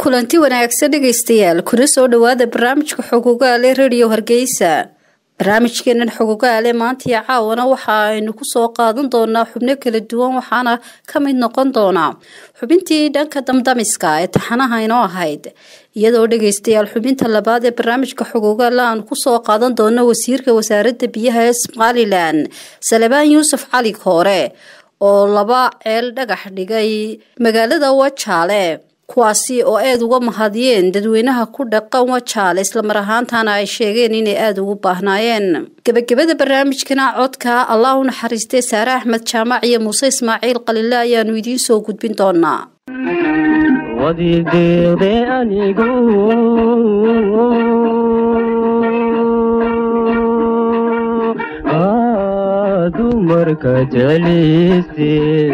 kulanti wanaagsan dhegaystayaal kuna soo dhowaada barnaamijka xogogaale rediyo hargeysa barnaamijkeenan xogogaale maanta iyo caawana waxa aynu kusoo qaadan doonaa xubno kala duwan waxaana ka mid noqon doonaa xubintii dhanka damdamiska ee taxanaha inoo ahayd iyadoo dhegaystayaal xubinta labaad ee barnaamijka xogogaale aanu kusoo qaadan doono wasiirka wasaaradda biyaha ee somalilan salebaan yuusuf cali koore oo laba ceel dhagax dhigay magaalada wajaale kuwaasi oo aada uga mahadiyeen dadweynaha ku dhaqan wajaale islamar ahaantana ay sheegeen inay aada ugu baahnaayeen gebagabada barnaamijkana codka allah u naxariistay saare axmed jaamac iyo muuse ismaaciil qalile ayaanu idiin soo gudbin doonaa wadideede anigu dumarka jeclayste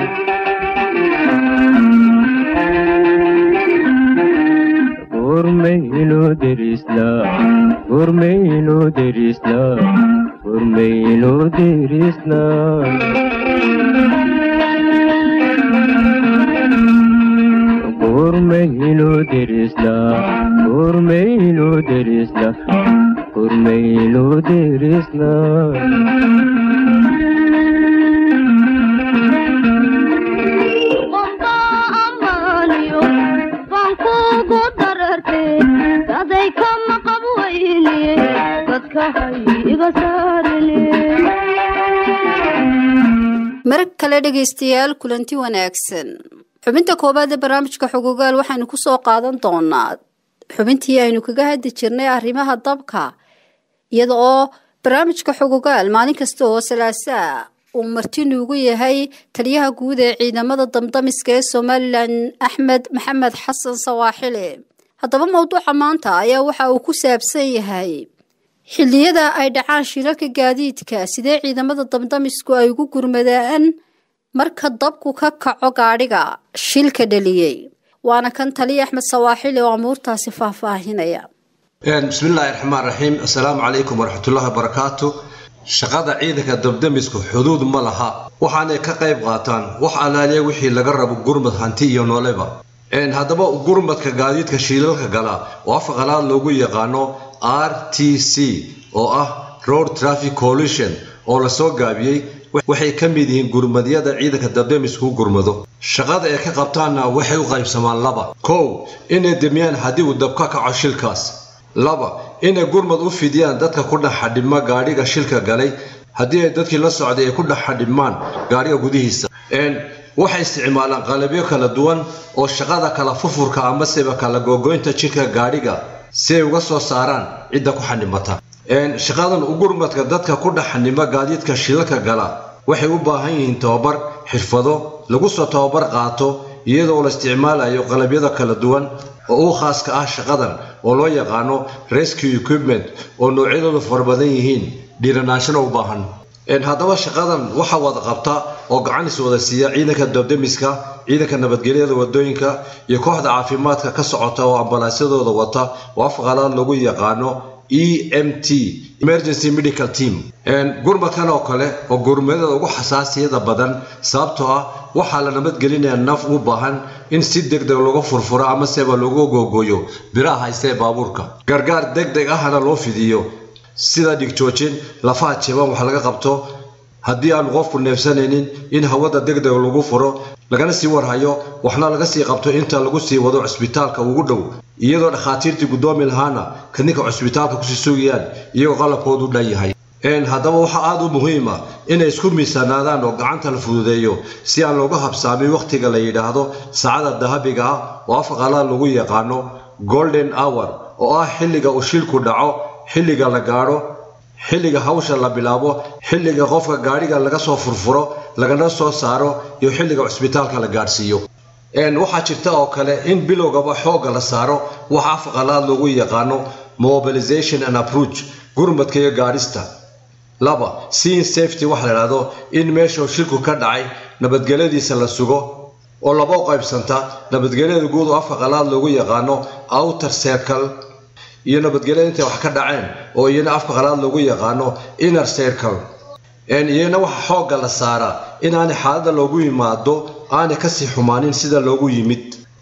gurmayno derisna gurmayno derisna gurmayno derisna gurmayno derisna gurmayno derisna gurmayno derisna marag kale dhegaystayaal kulanti wanaagsan xubinta koowaad ee barnaamijka xogogaal waxaynu kusoo qaadan doonaa xubintii aynu kaga hadli jirnay arrimaha dabka iyada oo barnaamijka xogogaal maalin kasta oo salaasaa uu marti nuugu yahay taliyaha guud ee ciidamada damdamiska ee somalilan axmed maxamed xasan sawaaxile haddaba mowduuca maanta ayaa waxa uu ku saabsan yahay xilliyada ay dhacaan shilalka gaadiidka sidee ciidamada damdamisku ay ugu gurmadaan marka dabku ka kaco gaadhiga shilka dhaliyey waana kan taliya axmed sawaaxili oo amuurtaasi faahfaahinaya bismillaahi raxmaan raxiim assalaamu calaykum waraxmatullaahi wabarakaatu shaqada ciidanka dabdamisku xuduud ma laha waxaanay ka qayb qaataan wax alaaliya wixii laga rabo gurmad hanti iyo nooleba haddaba gurmadka gaadiidka shiilalka gala oo afka qalaad loogu yaqaano r t c oo ah road traffic coalition oo lasoo gaabiyey waxay ka mid yihiin gurmadyada ciidanka dabdamisku gurmado shaqada ay ka qabtaanna waxay u qaybsamaan laba kow inay demiyaan haddii uu dab ka kaco shilkaas laba inay gurmad u fidiyaan dadka ku dhex xadhibma gaadhiga shilka galay haddii ay dadkii la socday ay ku dhex xadhibmaan gaadhiga gudihiisa waxay isticmaalaan qalabyo kala duwan oo shaqada kala furfurka amaseba kala googoynta jidhka gaadhiga si ay uga soo saaraan cidda ku xanimata shaqadan u gurmadka dadka ku dhex xanima gaadiidka shilalka gala waxay u baahan yihiin tababar xirfado lagu soo tababar qaato iyadoo la isticmaalayo qalabyada kala duwan oo u khaaska ah shaqadan oo loo yaqaano rescue equipment oo noocyadoodu fara badan yihiin dhiiranaashana u baahan haddaba shaqadan waxaa wada qabta oo gacan is wada siiya ciidanka dabdamiska ciidanka nabadgelyada wadooyinka iyo kooxda caafimaadka ka socota oo ambalaasyadooda wata oo afqalaad lagu yaqaano e m t emergency medical team gurmadkan oo kale oo gurmadada ugu xasaasiyada badan sababtoo ah waxaa la nabadgelinayaa naf u baahan in si degdeg looga furfuro amaseba loogu googooyo biraha haysta ee baabuurka gargaar degdeg ahna loo fidiyo sida dhigjoojin lafaha jiban wax laga qabto haddii aanu qofku neefsanaynin in hawada degdeg lagu furo lagana sii warhayo waxna laga sii qabto inta lagu sii wado cusbitaalka ugu dhow iyadoo dhakhaatiirtii guddoomi lahaana kadinka cusbitaalka kusii sugayaan iyagoo qalabkoodu dhan yahay haddaba waxaa aada u muhiima inay isku miisaanaadaan oo gacanta la fududeeyo si aan looga habsaamin wakhtiga la yidhaahdo saacada dahabiga ah oo afqalaad lagu yaqaano golden hour oo ah xilliga uu shilku dhaco xilliga la gaadho xilliga hawsha la bilaabo xilliga qofka gaadhiga laga soo furfuro lagana soo saaro iyo xilliga cusbitaalka la gaadhsiiyo waxaa jirta oo kale in bilowgaba xoogga la saaro wax afqalaad lagu yaqaano mobilization and approach gurmadka iyo gaadhista laba seeing safety waxa la idhahdo in meeshuu shilku ka dhacay nabadgelyadiisa la sugo oo laba u qaybsanta nabadgelyada guud oo afka qalaad loogu yaqaano outer circle iyo nabadgelya intay wax ka dhaceen oo iyana afka qalaad loogu yaqaano inner circle iyana waxa xoogga la saaraa inaanay xaaladda loogu yimaado aanay kasii xumaanin sida loogu yimid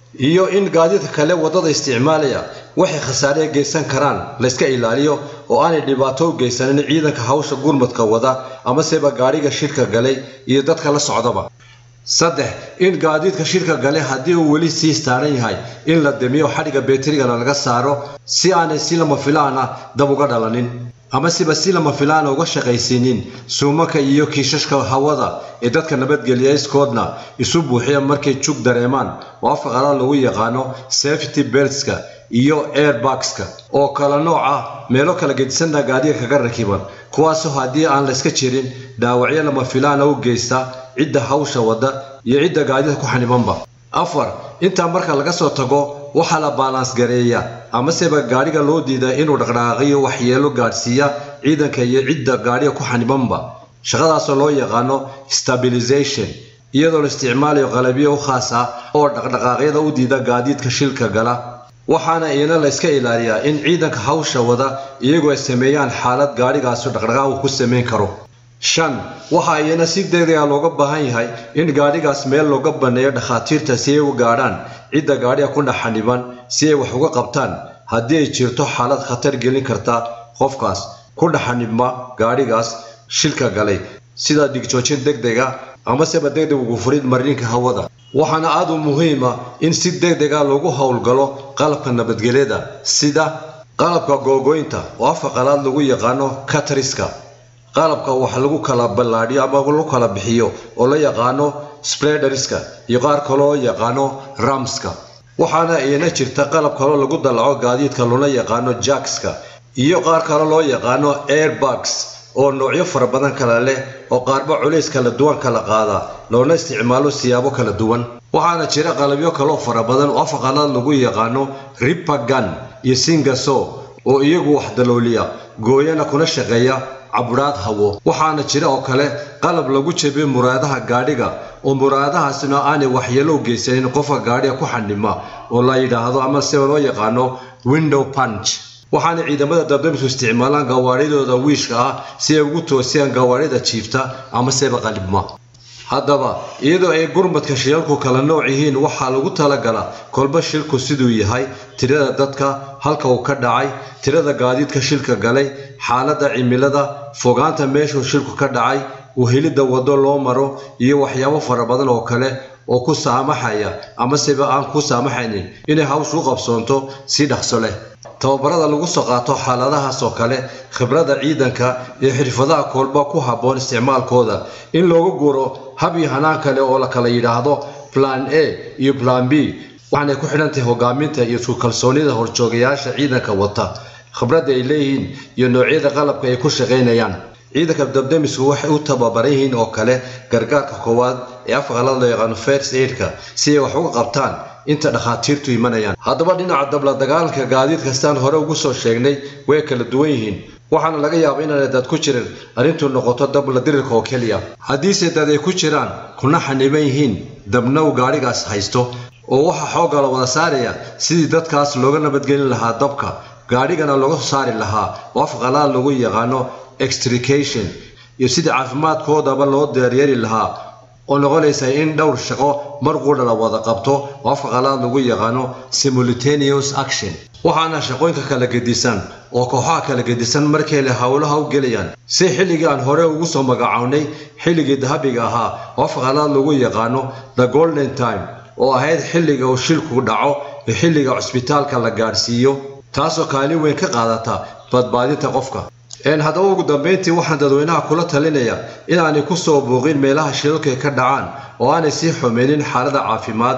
iyo in gaadiidka kale waddada isticmaalaya waxay khasaare geysan karaan layska ilaaliyo oo aanay dhibaato u geysanin ciidanka hawsha gurmadka wada amaseba gaadhiga shirka galay iyo dadka la socdaba saddex in gaadiidka shirka gale haddii uu weli sii staaran yahay in la demiyo xadhigga beeterigana laga saaro si aanay si lama filaana dab uga dhalanin amasiba si lama filaana uga shaqaysiinin suumanka iyo kiishashka hawada ee dadka nabadgeliya iskoodna isu buuxiya markay jug dareemaan oo afka qalaad lagu yaqaano safety beltska iyo airbagska oo kala nooc ah meelo kala gedisanna gaadiga kaga rakiban kuwaasoo haddii aan layska jirin dhaawacyo lama filaana u geysta cidda hawsha wadda iyo cidda gaadida ku xanibanba afar intaa marka laga soo tago waxaa la baalaans gareeya amaseba gaadhiga loo diida inuu dhaqdhaqaaqiyo waxyeelo gaadhsiiya ciidanka iyo cidda gaadhiga ku xanibanba shaqadaasoo loo yaqaano stabilization iyadoo la isticmaalayo qalabyo u khaas ah oo dhaqdhaqaaqyada u diida gaadiidka shilka gala waxaana iyana la yska ilaaliyaa in ciidanka hawsha wada iyagu ay sameeyaan xaalad gaadhigaasu dhaqdhaqaaq uu ku samayn karo shan waxaa iyana si degdega looga baahan yahay in gaadhigaas meel looga banneeyo dhakhaatiirta si ay u gaadhaan cidda gaadhiga ku dhaxaniban si ay wax uga qabtaan haddii ay jirto xaalad khatar gelin karta qofkaas ku dhaxanibma gaadhigaas shilka galay sida dhigjoojin degdega amaseba degdeg ugu furid mariinka hawada waxaana aad u muhiima in si degdega lagu howlgalo qalabka nabadgelyada sida qalabka googoynta oo afka qalaad lagu yaqaano katariska qalabka wax lagu kala ballaadhiyo ama lagu kala bixiyo oo la yaqaano spreaderska iyo qaar kaloo yaqaano ramska waxaana iyana jirta qalab kaloo lagu dallaco gaadiidka loola yaqaano jackska iyo qaar kale loo yaqaano airbags oo noocyo fara badan kala leh oo qaarba culays kala duwan kala qaada loona isticmaalo siyaabo kala duwan waxaana jira qalabyo kaloo fara badan oo afaqalaad lagu yaqaano ripagan iyo singaso oo iyagu wax dalooliya gooyana kuna shaqeeya cabudhaad hawo waxaana jira oo kale qalab lagu jebiyo muraadaha gaadhiga oo muraadahaasina aanay waxyeelo u geysanin qofka gaadhiga ku xanima oo la yidhaahdo ama sida loo yaqaano window punch waxaana ciidamada dabdamisku isticmaalaan gawaadhidooda wiishka ah si ay ugu toosiyaan gawaadhida jiifta ama seba qalibma haddaba iyadoo ay gurmadka shilalku kala nooc yihiin waxaa lagu talagalaa kolba shilku siduu yahay tirada dadka halka uu ka dhacay tirada gaadiidka shilka galay xaaladda cimilada fogaanta meeshuu shilku ka dhacay uhelidda waddo loo maro iyo waxyaabo fara badan oo kale oo ku saamaxaya amaseba aan ku saamaxaynin inay hawshu u qabsoonto si dhaqso leh tababarada lagu soo qaato xaaladahaas oo kale khibradda ciidanka iyo xirfadaha koolba ku habboon isticmaalkooda in looga guuro hab iyo hanaan kale oo la kala yidhaahdo plan a iyo plan b waxaanay ku xidhan tahay hogaaminta iyo isku kalsoonida horjoogayaasha ciidanka wata khibradda ay leeyihiin iyo noocyada qalabka ay ku shaqaynayaan ciidanka dabdamisku waxay u tababaran yihiin oo kale gargaarka koowaad ee afqalad loo yaqaano first aidka si ay wax uga qabtaan inta dhakhaatiirtu imanayaan haddaba dhinaca dabla dagaalanka gaadiid kastaan hore ugu soo sheegnay way kala duwan yihiin waxaana laga yaaba inaanay dad ku jirin arrintu noqoto dabla dirirka oo keliya haddiise dad ay ku jiraan kuna xaniban yihiin dabna uu gaadhigaas haysto oo waxaa xoogga la wada saaraya sidii dadkaas looga nabadgelin lahaa dabka gaadhigana looga soo saari lahaa oo afqalaad lagu yaqaano extrication iyo sidii caafimaadkoodaba loo deeryeeri lahaa oo noqonaysa in dhowr shaqo mar qudha la wada qabto oo afka qalaad lagu yaqaano simultaneous action waxaana shaqooyinka kala gedisan oo kooxaha kala gedisan markay le howlaha u gelayaan si xilligii aan hore ugu soo magacownay xilligii dahabiga ahaa oo afka qalaad lagu yaqaano the golden time oo ahayd xilliga uu shilku dhaco iyo xilliga cusbitaalka la gaadhsiiyo taasoo kaalin weyn ka qaadata badbaadinta qofka haddaba ugu dambayntii waxaan dadweynaha kula talinaya inaanay ku soo buuqin meelaha shilalka ka dhacaan oo aanay sii xumeynin xaalada caafimaad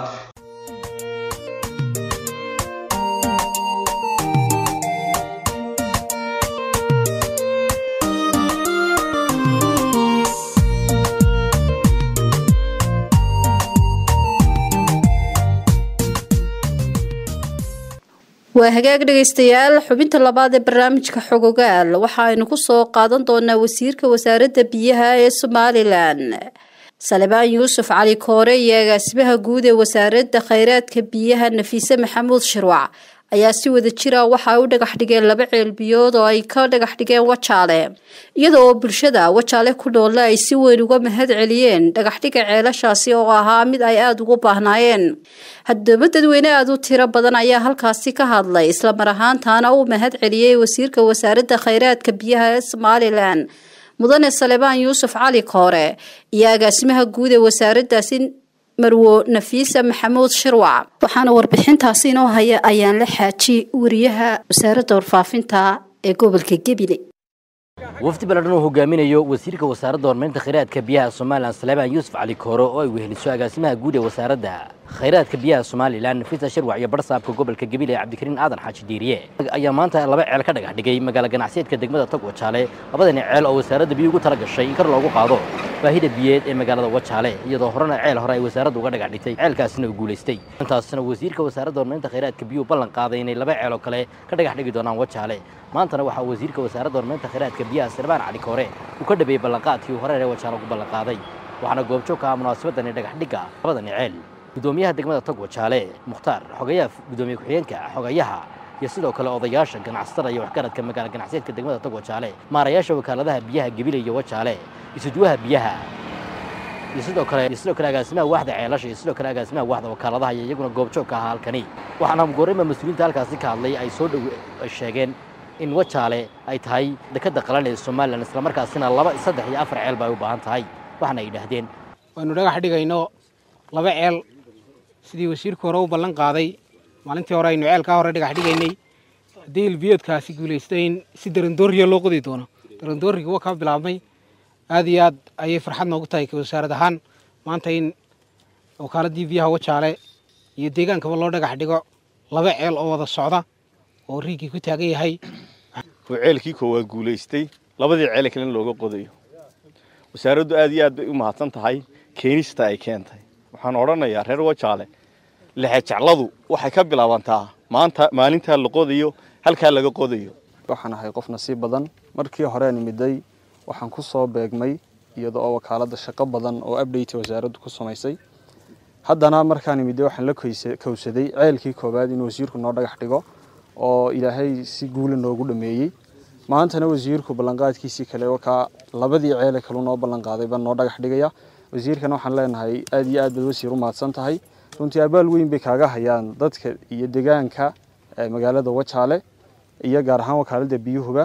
waa hagaag dhegaystayaal xubinta labaad ee barnaamijka xogogaal waxa aynu kusoo qaadan doonaa wasiirka wasaaradda biyaha ee somalilan salebaan yuusuf cali koore iyo agaasimaha guud ee wasaaradda khayraadka biyaha nafiise maxamuud shirwac ayaa si wada jira waxa ay u dhagax dhigeen laba ceelbiyood oo ay ka dhagax dhigeen wajaale iyada oo bulshada wajaale ku noolle ay si weyn uga mahad celiyeen dhagaxdhiga ceelashaasi oo ahaa mid ay aada ugu baahnaayeen haddaba dadweyne aada u tiro badan ayaa halkaasi ka hadlay islamar ahaantaana uu mahad celiyey wasiirka wasaaradda khayraadka biyaha ee somalilan mudane salebaan yuusuf cali koore iyo agaasimaha guud ee wasaaraddaasi marwo nafiisa maxamuud shirwac waxaana warbixintaasi inoo haya ayaan la xaaji wariyaha wasaaradda warfaafinta ee gobolka gebile wafdi baladhan uu hogaaminayo wasiirka wasaaradda horumarinta khayraadka biyaha somalilan salebaan yuusuf cali koore oo ay weheliso agaasimaha guud ee wasaaradda khayraadka biyaha somalilan nafisa shirwac iyo barsaabka gobolka gebile cabdikariin aadan xaaji diiriye ayaa maanta laba ceel ka dhagax dhigay magaalo ganacsiyeedka degmada tog wajaale labadani ceel oo wasaaradda biyo ugu tala gashay in kar loogu qaado baahida biyeed ee magaalada wajaale iyadoo horena ceel hore ay wasaaraddu uga dhagax dhigtay ceelkaasina uu guulaystay intaasna wasiirka wasaaradda horumarinta khayraadka biyuhu ballan qaaday inay laba ceel oo kale ka dhagax dhigi doonaan wajaale maantana waxaa wasiirka wasaaradda horumarinta khayraadka biyaha sirbaan cali koore uu ka dhabeeyey ballanqaadkii uu horeer ee wajaale ugu ballanqaaday waxaana goobjoog ka ah munaasabadani dhagax dhigga labadani ceel gudoomiyaha degmada tog wajaale mukhtaar xogayaha gudoomiye ku-xigeenka xogayaha iyo sidoo kale odayaasha ganacsatada iyo waxgaradka magaala ganacsiyeedka degmada tog wajaale maarayaasha wakaaladaha biyaha gebile iyo wajaale isuduwaha biyaha iyo sidoo kale iyo sidoo kale agaasimaha waaxda ceelasha iyo sidoo kale agaasimaha waaxda wakaaladaha iyo iyaguna goobjoog ka ahaa halkani waxaana goreyma mas-uuliyiinta halkaasi ka hadlay ay soo dhow sheegeen in wajaale ay tahay dekadda qalan ee somalilan islamarkaasina laba saddex iyo afar ceel ba ay u baahan tahay waxaana ay yidhaahdeen waanu dhagax dhigayno laba ceel sidii wasiirku hore u ballan qaaday maalintii hore aynu ceelkaa hore dhagax dhigaynay haddii ilbiyoodkaasi guulaystay in si darandooriya loo qodi doono darandooriga waa kaa bilaabmay aad iyo aad ayay farxad noogu tahay wasaarad ahaan maanta in wakaaladii biyaha wajaale iyo deegaankaba loo dhagax dhigo laba ceel oo wada socda oo riigii ku taagan yahay oo ceelkii koowaad guulaystay labadii ceele kalena looga qodayo wasaaraddu aad iyo aad bay u mahadsan tahay keenista ay keentay waxaan odhanayaa reer wajaale lexejecladu waxay ka bilaabantaa maanta maalintaa la qodayo halkaa laga qodayo waxaan ahay qof nasiib badan markii horeen imiday waxaan ku soo beegmay iyada oo wakaaladda shaqo badan oo update wasaaraddu ku samaysay haddana markaan imiday waxaan la kowsaday ceelkii koowaad in wasiirku noo dhagax dhigo oo ilaahay si guula noogu dhameeyey maantana wasiirku ballanqaadkiisii kale wakaa labadii ceele kalu noo ballanqaaday baan noo dhagax dhigaya wasiirkana waxaan leenahay aad iyo aad baad wasiir u mahadsan tahay runtii abaal weyn bay kaaga hayaan dadka iyo deegaanka magaalada wajaale iyo gaar ahaan wakaaladda biyuhuba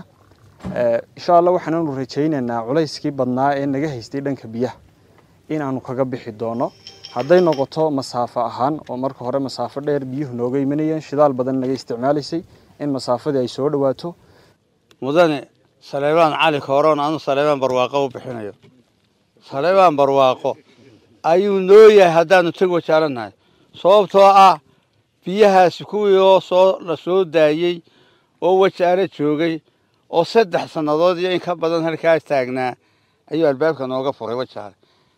insha allah waxaananu rajaynaynaa culayskii badnaa ee naga haystay dhanka biyaha inaanu kaga bixi doono hadday noqoto masaafo ahaan oo marka hore masaafo dheer biyuhu nooga imanayeen shidaal badan naga isticmaalaysay in masaafadii ay soo dhawaato mudane saleebaan cali kooroon anu saleebaan barwaaqo u bixinayo saleebaan barwaaqo ayuu noo yahay haddaanu teg wajaalanahay sababtoo ah biyahaasi kuwii oo soo la soo daayey oo wajaale joogay oo saddex sannadood iyo in ka badan halkaas taagnaa ayuu albaabka nooga furay wajaale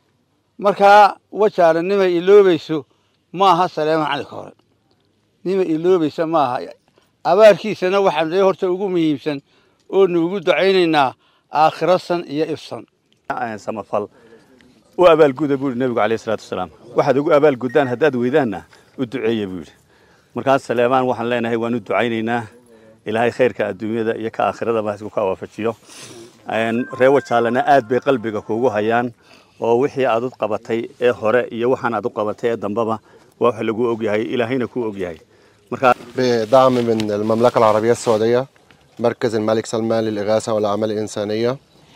markaa wajaale nimay iloobayso ma aha saleemaan cali koore nimay iloobaysa ma aha abaarkiisana waxaan dee horta ugu muhiimsan oonu ugu ducaynaynaa aakhiro san iyo ifsan samafal u abaalguda buu yidhi nebigu calayhi salaatu wasalaam waxaad ugu abaalguddaan haddaad weydaanna u duceeya buu yidhi markaas saleemaan waxaan leenahay waan u ducaynaynaa ilaahay khayrka adduunyada iyo ka aakhiradaba isku ka waafajiyo reer wajaalena aad bay qalbiga kuugu hayaan oo wixii aad u qabatay ee hore iyo waxaan aad u qabatay ee dambaba waa wax lagu ogyahay ilaahayna kuu ogyahay markaa بدعم من المملكة العربية السعودية مركز الملك سلمان للإغاثة والأعمال الإنسانية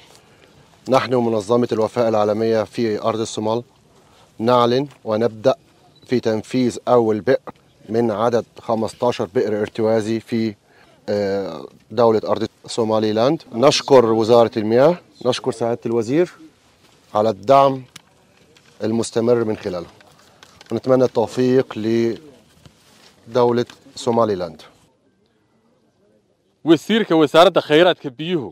نحن منظمة الوفاء العالمية في أرض الصومال نعلن ونبدأ في تنفيذ أول بئر من عدد 15 بئر ارتوازي في آه، دولة أرض صومالي لاند نشكر وزارة المياه نشكر سعادة الوزير على الدعم المستمر من خلاله ونتمنى التوفيق لدولة صومالي لاند wasiirka wasaaradda khayraadka biyuhu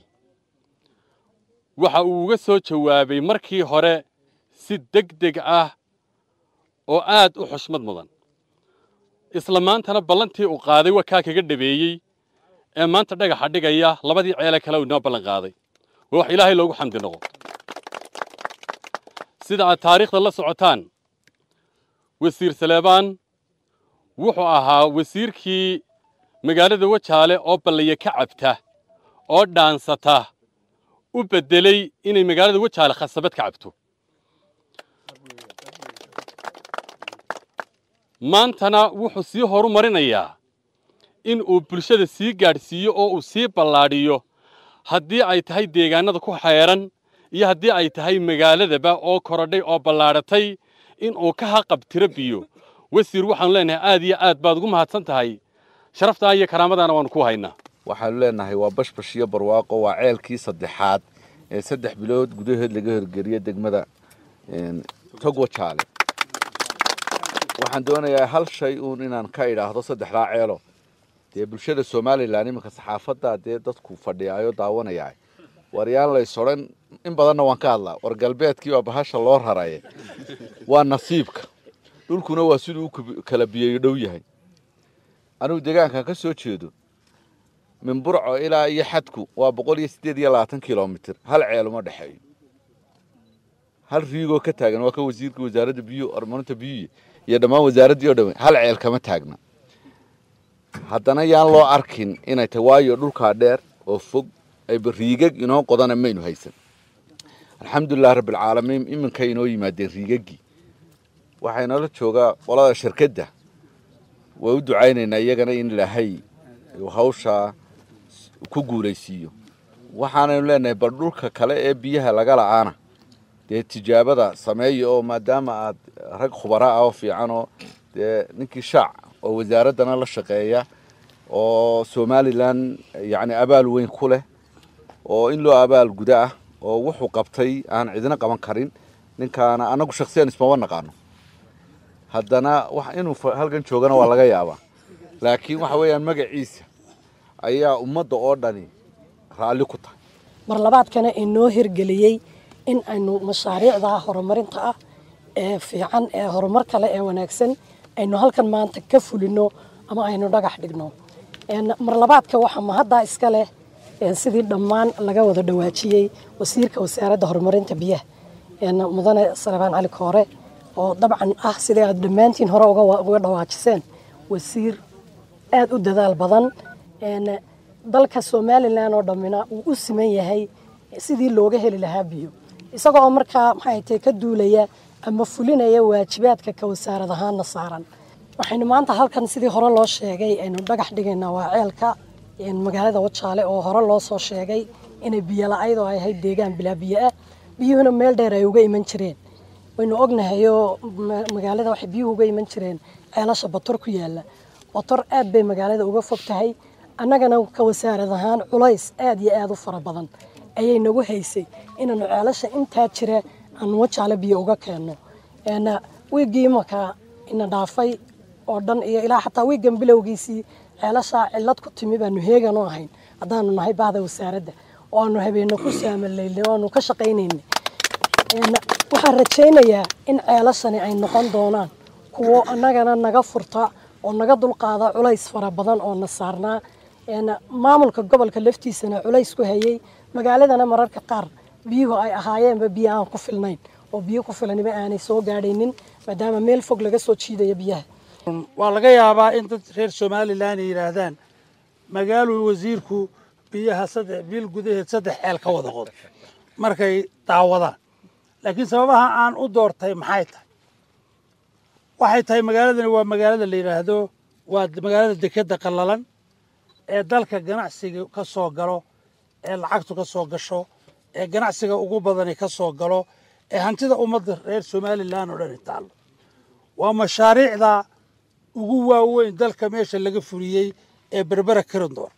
waxa uu uga soo jawaabay markii hore si deg deg ah oo aad u xushmad mudan isla maantana ballantii uu qaaday waa kaa kaga dhabeeyey ee maanta dhagaxa dhigaya labadii ceele kale uu inoo ballan qaaday waa wax ilaahay loogu xamdi noqo sida aad taariikhda la socotaan wasiir saleebaan wuxuu ahaa wasiirkii magaalada wajaale oo ballaya ka cabta oo dhaansata u beddelay inay magaalada wajaale khasabad ka cabto maantana wuxuu sii horumarinayaa in uu bulshada sii gaadhsiiyo oo uu sii ballaadhiyo haddii ay tahay deegaanada ku xeeran iyo haddii ay tahay magaaladaba oo korodhay oo ballaadhatay in uu ka haqabtiro biyo wasiir waxaanu leenahay aad iyo aad baad ugu mahadsan tahay sharaftaa iyo karaamadaana waanu ku haynaa waxaanu leenahay waa bashbash iyo barwaaqo waa ceelkii saddexaad ee saddex bilood gudahood laga horgeliyo degmada togwa jaale waxaan doonayaa hal shay uun inaan ka idhaahdo saddexdaa ceelo dee bulshada somalilan iminka saxaafadda dee dadku fadhiyaayo daawanayaa waryaan lays odhan in badanna waan ka hadlaa war galbeedkii waa bahasha loo raraye waa nasiibka dhulkuna waa siduu u kala biyeeyo dhow yahay anugu deegaankan ka soo jeedo min burco ilaa iyo xadku waa boqol iyo siddeed iyo labaatan kilomitir hal ceel uma dhexeeyo hal riigoo ka taagan waa ka wasiirka wasaaradda biyuhu horumarinta biyuhi iyo dhammaan wasaaraddii oo dhan hal ceel kama taagna haddana yaan loo arkin inay tahay waayo dhulkaa dheer oo fog ayba riigag inoo qodana maynu haysan alxamdulilah rabbilcaalamiin iminkay inoo yimaadeen riigaggii waxaa inoola joogaa qolada shirkadda waa u ducaynaynaa iyagana in ilaahay hawshaa ku guulaysiiyo waxaanaynu leenahay bal dhulka kale ee biyaha laga la'aana dee tijaabada sameeya oo maadaama aad rag khubara ah oo fiican oo dee ninkii shaac oo wasaaraddana la shaqeeya oo somalilan yacni abaal weyn ku leh oo in loo abaal guda ah oo wuxuu qabtay aan cidina qaban karin ninkaana annagu shaksiyan ismaba naqaano haddana wax inuu halkan joogana waa laga yaabaa laakiin waxa weeyaan magaciisa ayaa ummadda oo dhani raalli ku tahay mar labaadkana inoo hirgeliyey in aynu mashaariicda horumarinta ah ee fiican ee horumar kale ee wanaagsan aynu halkan maanta ka fulino ama aynu dhagax dhigno mar labaadka waxaa mahaddaa iska leh sidii dhammaan laga wada dhawaajiyey wasiirka wasaaradda horumarinta biyaha mudane salebaan cali koore oo dabcan ah sidai aad dhammaantiin hore uga dhawaajiseen wasiir aada u dadaal badan dalka somalilan oo dhammina uu u siman yahay sidii looga heli lahaa biyo isagoo markaa maxay tahay ka duulaya ama fulinaya waajibaadka ka wasaarad ahaana saaran waxaynu maanta halkan sidii hore loo sheegay aynu dhagax dhigaynaa waa ceelka magaalada wajaale oo hore loo soo sheegay inay biyo la-ayd oo ay ahayd deegaan bilaa biyo ah biyuhuna meel dheer ay uga iman jireen waynu ognahayoo magaalada waxay biyuhu uga iman jireen ceelasha bator ku yaala bator aad bay magaalada uga fog tahay annagana ka wasaarad ahaan culays aad iyo aad u fara badan ayay nagu haysay inaanu ceelasha intaa jira aanu wajaale biyo uga keenno wiiggii imanka ina dhaafay oo dhan iyo ilaa xataa wiiggan bilowgiisii ceelashaa cillad ku timi baanu heegan u ahayn haddaanu nahay bahda wasaaradda oo aanu habeenno ku saamalaynay oo aanu ka shaqaynaynay waxaan rajaynayaa in ceelashani ay noqon doonaan kuwo annagana naga furta oo naga dulqaada culays fara badan oo na saarnaa maamulka gobolka laftiisana culays ku hayay magaaladana mararka qaar biyuhu ay ahaayeenba biyo aan ku filnayn oo biyo ku filaniba aanay soo gaadhaynin maadaama meel fog laga soo jiidayo biyaha waa laga yaabaa in dad reer somalilan ay yidhaahdaan magaaluu wasiirku biyaha saddex bil gudaheed saddex ceel ka wada qodo markay daawadaan laakiin sababaha aan u doortay maxay tahay waxay tahay magaaladani waa magaalada la yidhaahdo waa magaalada dekedda qallalan ee dalka ganacsiga ka soo galo ee lacagtu ka soo gasho ee ganacsiga ugu badani ka soo galo ee hantida ummadda reer somalilan oo dhani taallo waa mashaariicda ugu waaweyn dalka meesha laga fuliyey ee berbera karindoor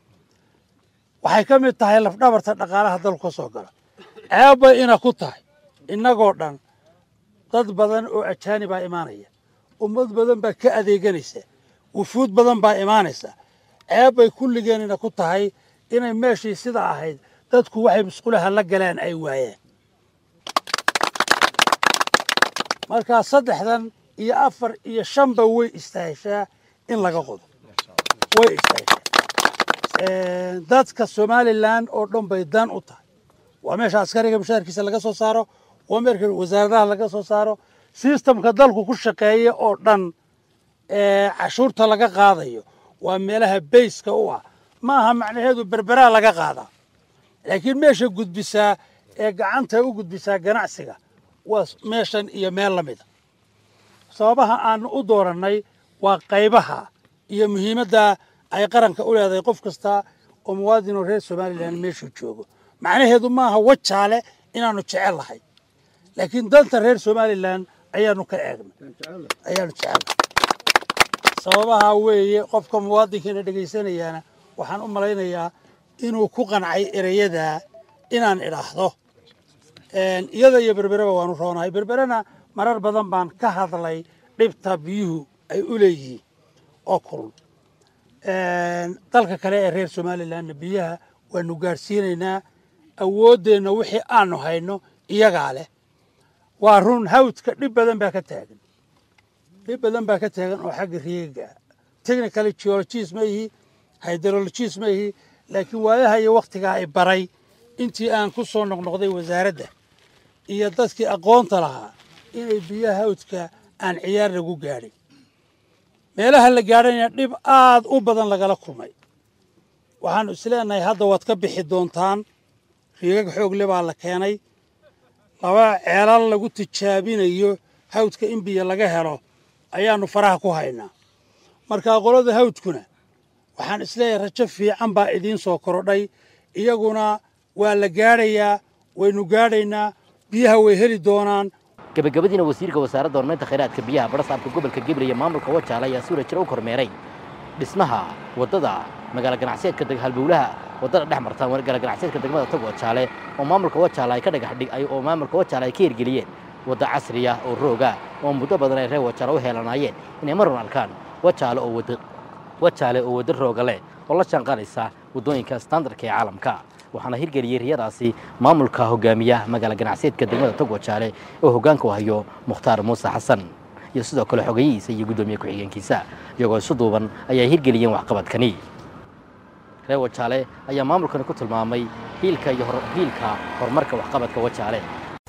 waxay ka mid tahay lafdhabarta dhaqaalaha dalku ka soo gala ceebbay ina ku tahay innagoo dhan dad badan oo ajaanibaa imaanaya ummad badan baa ka adeeganaysa wufuud badan baa imaanaysa ceebbay kulligeen ina ku tahay inay meeshii sida ahayd dadku waxay musqulaha la galaan ay waayeen markaa saddexdan iyo afar iyo shanba way istaaheshaa in laga qodo way istaaheshaa dadka somalilan oo dhan bay dan u tahay waa meesha askariga mushaarkiisa laga soo saaro waa meerka wasaaradaha laga soo saaro sistamka dalku ku shaqeeya oo dhan cashuurta laga qaadayo waa meelaha bayska u ah ma aha macnaheedu berberaa laga qaadaa laakiin meesha gudbisaa ee gacanta u gudbisaa ganacsiga waa meeshan iyo meel la mida sababaha aanu u doorannay waa qaybaha iyo muhiimadda ay qaranka u leedahay qof kasta oo muwaadinoo reer somalilan meeshuu joogo macnaheedu maaha wajaale inaannu jecel lahay laakiin danta reer somalilan ayaanu ka eegnay ayaanu jecelnahay sababaha weeye qofka muwaadinkiina dhegaysanayaana waxaan u malaynayaa inuu ku qancay ereyadaa inaan idhaahdo iyada iyo berbereba waanu roonahay berberena marar badan baan ka hadlay dhibta biyuhu ay u leeyihiin oo kulul dalka kale ee reer somalilanna biyaha waanu gaadhsiinaynaa awooddeenna wixii aanu hayno iyagaa leh waa run hawdka dhib badan baa ka taagan dhib badan baa ka taagan oo xagga riiga technical geologist ma ihi hydrologist ma ihi laakiin waayaha iyo wakhtigaa i baray intii aan ku soo noqnoqday wasaaradda iyo dadkii aqoonta lahaa inay biyaha hawdka aan ciyaar lagu gaadhin meelaha la gaadhayna dhib aad u badan lagala kulmay waxaanu isleenahay hadda waad ka bixi doontaan riigag xoogle baa la keenay laba ceelal lagu tijaabinayo hawdka in biyo laga helo ayaannu faraha ku haynaa markaa qolada hawdkuna waxaan isleeyahay rajo fiican baa idiin soo korodhay iyaguna waa la gaadhayaa waynu gaadhaynaa biyaha way heli doonaan gabagabadiina wasiirka wasaaradda horumarinta khayraadka biyaha barasaabka gobolka gabriel iyo maamulka wajaale ayaa suura jira u kormeeray dhismaha waddada magaalo ganacsiyeedka halbowlaha waddada dhex marta magaalo ganacsiyeedka degmada tog wajaale oo maamulka wajaale ay ka dhagax dhig oo maamulka wajaale ay ka hirgeliyeen wadda casriya oo rooga oo muddo badan ay reer wajaale u heelanaayeen inay marun arkaan wajaale oo wadda wajaale oo wadda rooga leh oo la jaanqaadaysa waddooyinka standardka ee caalamka waxaana hirgeliyey riyadaasi maamulka hogaamiya magaala ganacsiyeedka degmada tog wajaale oo hoggaanka u hayo mukhtaar muuse xasan iyo sidoo kale xogeyihiisa iyo guddoomiye ku-xigeenkiisa iyagoo isu duuban ayaa hirgeliyeen waxqabadkani reer wajaale ayaa maamulkani ku tilmaamay hiilka iyo hiilka horumarka waxqabadka wajaale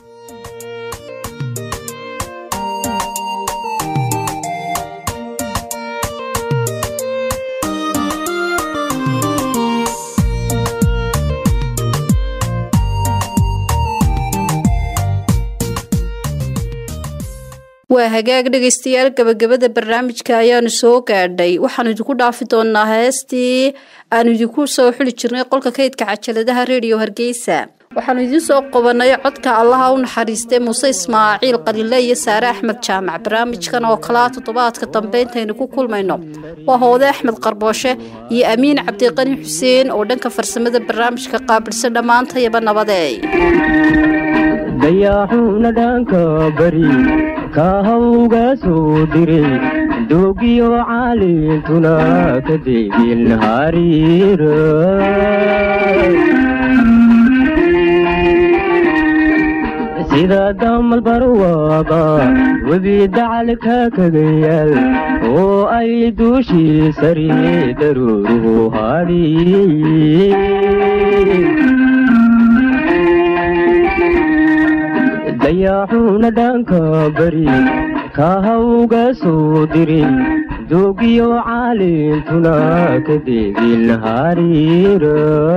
waa hagaag dhegaystayaal gabagabada barnaamijka ayaanu soo gaadhay waxaanu idinku dhaafi doonaa heestii aanu idinku soo xuli jirnay qolka kaydka cajaladaha rediyo hargeysa waxaanu idiin soo qabanay codka allaha u naxariistay muuse ismaaciil qalile iyo saare axmed jaamac barnaamijkan oo kalaa toddobaadka dambe intaynu ku kulmayno waa hoode axmed qarbooshe iyo amiin cabdiqani xuseen oo dhanka farsamada barnaamijka qaabilsan dhammaantayaba nabadeey dayaaxuuna dhaanka bari kaahawga soo diray doogiyo caalintuna ka deegin hariira sida damal barwaaba webi dacalka kaga yaal oo ay duushii sari daruuruhu hadhi dayaaxuuna dhaanka bari kaahawga soo diray doogiyo caalintuna ka deegin hariira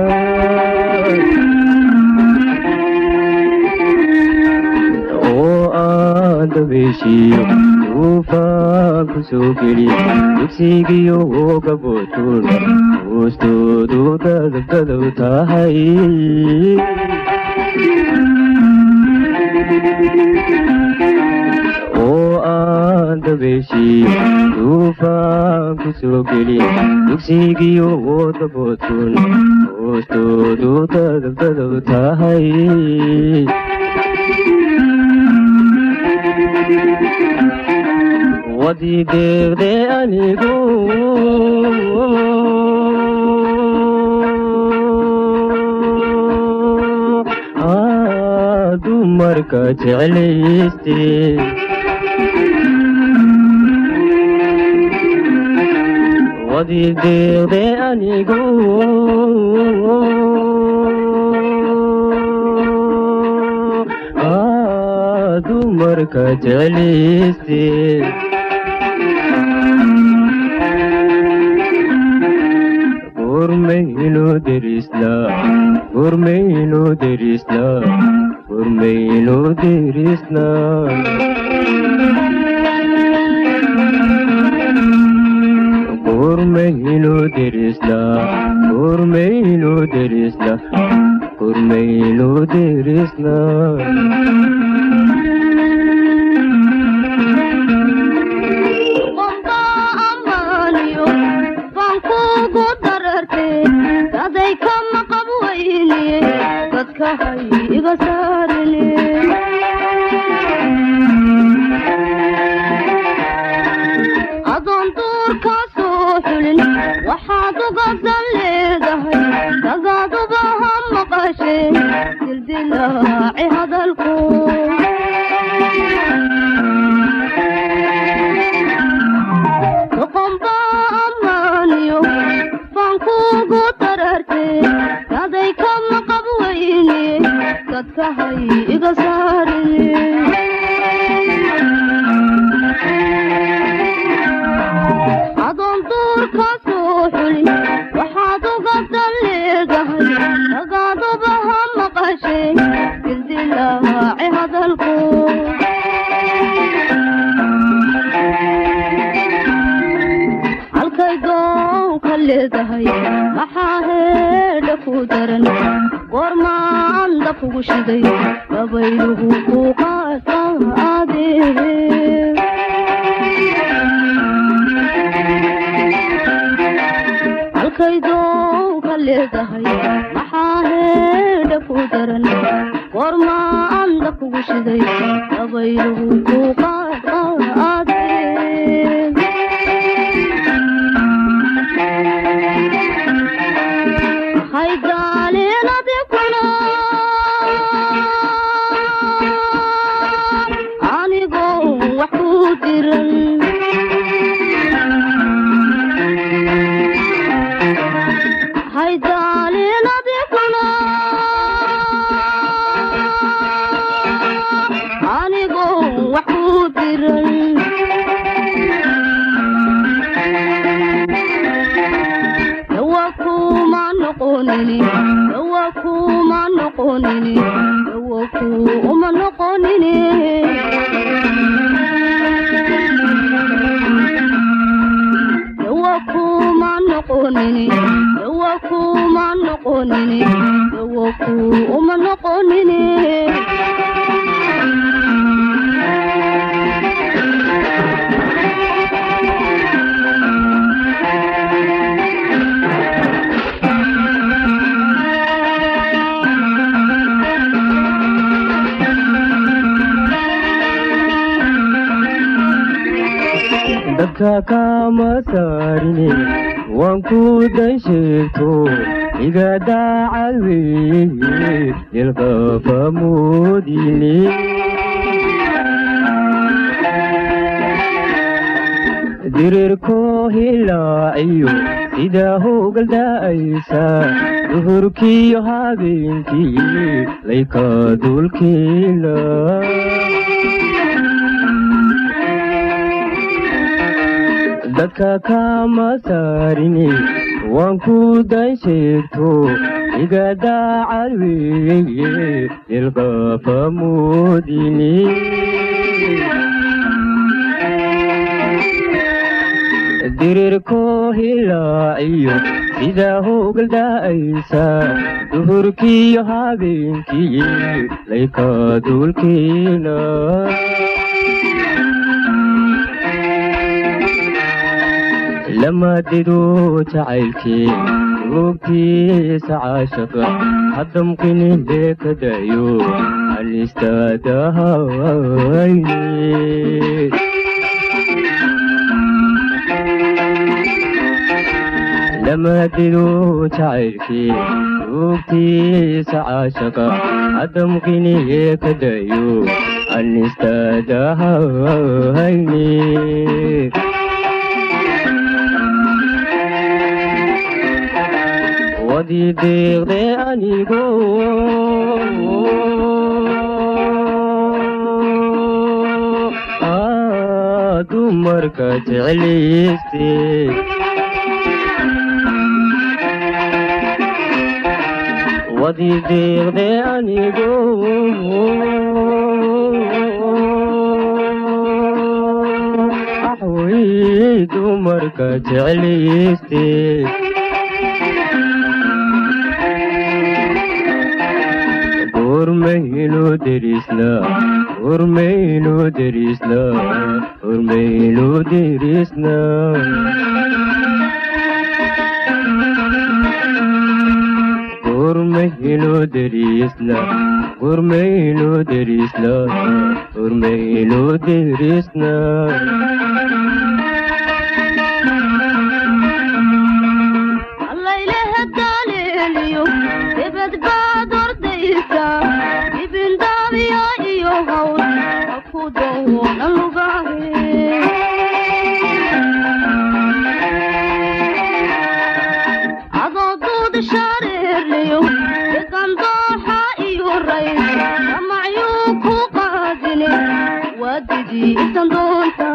oo aan dabeeshiyo duufaan ku soo geli dugsigiyo gaboodkun hoostoodu dadabdadow tahay oo aan dabeeshiyo duufaan ku soo geli dugsigiyo daboodkun hoostoodu dadabdadow tahay wadii deeqde anigu dumarka jeclayste wadii deeqde anigu dumarka jeclayste derisna gurmaynu derisna gurmaynu derisna gurmaynu derisna gurmaynu derisna adoon duurka soo xulin waxaad uga dan leedahay dagaaduba ha maqashe dildilaaci hadalku doqonba ammaaniyo baan kuugu dararte daday kama qab weyne dadka hay iga saarine adoon duurka soo xulin waxaad uga dan leedahay dagaaduba ha maqashe dildilaaci hadalku halkay doonka leedahay maxaa heedha ku daran goormaan dabkugu shiday gabayluhu ku qaadqaade halkay doonka leedahay maxaa heedha ku daran goormaan dabkugu shiday gabayluhu ku qaadqaade haydaalin adiguna anigoo wax ku diran haydaalin adiguna anigoo wax ku diran dawa kuma noqonini dawa kuma noqonini dawa kuma noqonini dawa kuma noqonini dawa kuma noqonini dawa kuma noqonini dabka kama saarine waan ku dan sheegto iga daacad weeye dilqafa moodine dirirko hilaaciyo sida hoogal da'aysa duhurkiyo habeenkii layka dulkiila dadka kama saarine waan ku dan sheegto iga daacad weeye dilqafa moodine dirirko hilaaciyo sida hoogal da'aysa duhurkiyo habeenkii layka dulkiila lamadido jacaylkii googtiisa caashaqa haddamqini leekadayo alistaadahayne lamadido jacaylkii googtiisa caashaqa haddamqini leekadayo alistaadahayne wadii deeqde anigo dumarka jeclayste waadii deeqde anigu axwey dumarka jeclayste urmaynu derisna urmaynu derisna urmaynu derisna urmaynu derisna urmaynu derisna urmaynu derisna allaylehe daleeliyo debed baad ordaysa ibindaabiya iyo hawl ha ku dawoolan lugahe adoo duud shareerliyo degandooxa iyo ray damacyuu ku qaadine waa didii isan doonta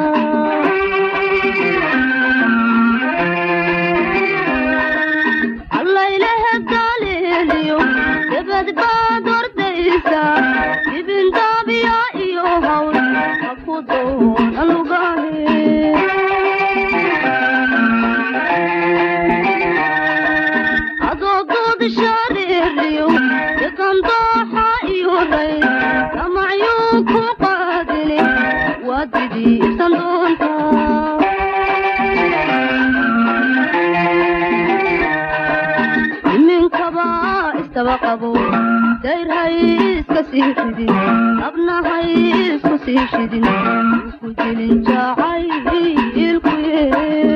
allaylehe daleeliyo debed baad ordaysa ibindaabiya iyo hawl ha ku dawoolan lugahe adoo duud shareerliyo degandooxa iyo ray damacyuu ku qaadine waa didii isan doonta iminkaba istaba qabo dayr hay iska sii ridin abna hay isku sii shidin ku dilin jacaylkuye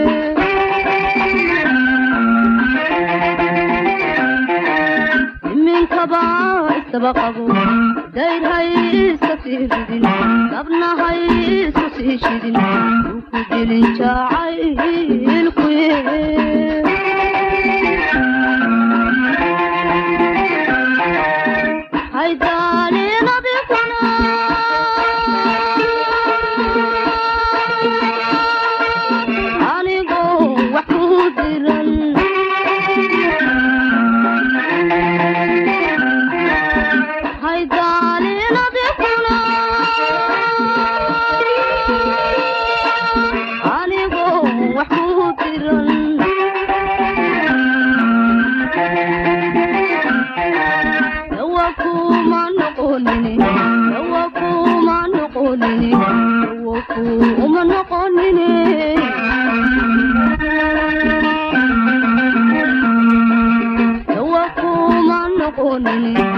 iminkaba istaba qabo dayr hay iska sii ridin abna hay isku sii shidin ku dilin jacaylkuye haydaalin adiguna anigoo wax ku diran haydaalin adiguna anigoo wax ku diran dawa kuma noqonini dawa kuma noqonini dawa kuma noqonini dawa kuma noqonini